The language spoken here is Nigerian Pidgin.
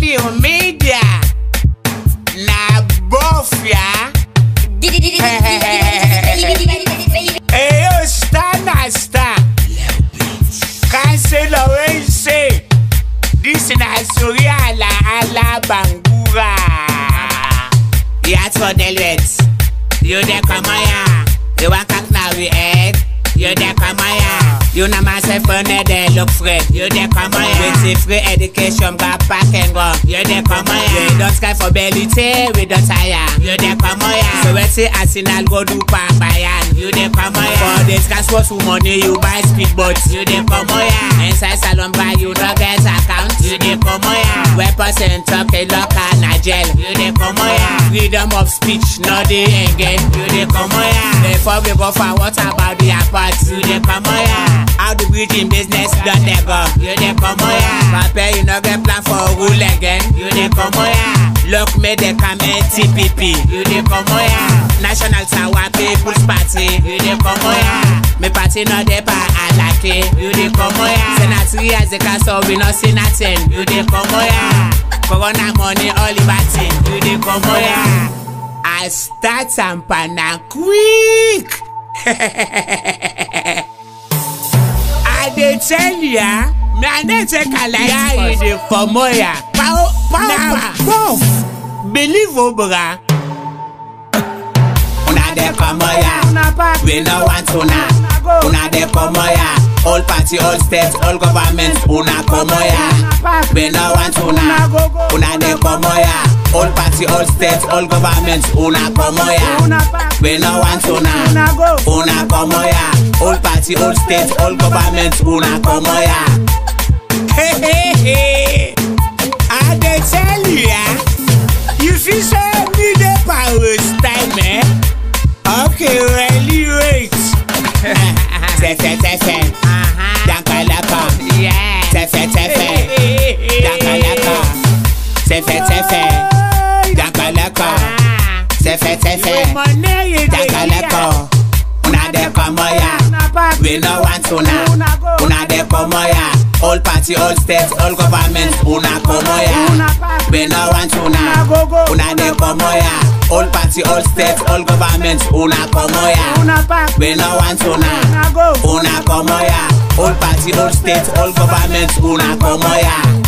new media na bofia. Eyo star na star. Cancelo wey say dis na sori ala ala bangura. Yat for Delwet, you dey come here. You wan cock na we head, you dey come here. You na myself on dey look free, you dey come here. With the free education, got pack and go, you dey come here. We don sky for belly tay, we don tire, you dey come here. So we say Arsenal go do pan Bayern, you dey come here. For this cash for some money, you buy speedboat, you dey come here. Inside salon buy, you no get account, you dey come here. Weapons and talk a local na jail, you dey come here. Freedom of speech, no dey again, you dey come here. Before we go for what about the apart, you dey come here. How the breeding business done dey go, you dey come here. Papa, you no get plan for rule again, you dey come here. Look me dey come TPP, you dey come here. National Sawa People's Party, you dey come here. Me party no dey pa alake, you dey come here. Say na three years the castle we no see nothing, you dey come here. Corona money all liberty, you dey come here. I start am pana quick. I dey tell ya, me I no take alaya you dey comot ya. Pow pow pow. Believe o bra. Una dey comot ya. We no want una. Una dey comot ya. All party, all state, all government, una comot ya. We no want una. Una dey comot ya. All party, all state, all government, una comot ya. We no want una. Una comot ya. All party, all state, all government, una comot ya. Hey, hey, hey. I dey tell you ya. You fit say me dey power time eh? Okay, really wait. Tefe tefe, dankalaka. Tefe tefe, dankalaka. Tefe tefe, dankalaka. Tefe tefe, dankalaka. Una dey come ya. We no want una. Una dey come ya. All party, all state, all government, una come ya. We no want una. Una dey come ya. All party, all state, all government, una come ya. We no want una. Una come ya. All party, all state, all government, una come ya.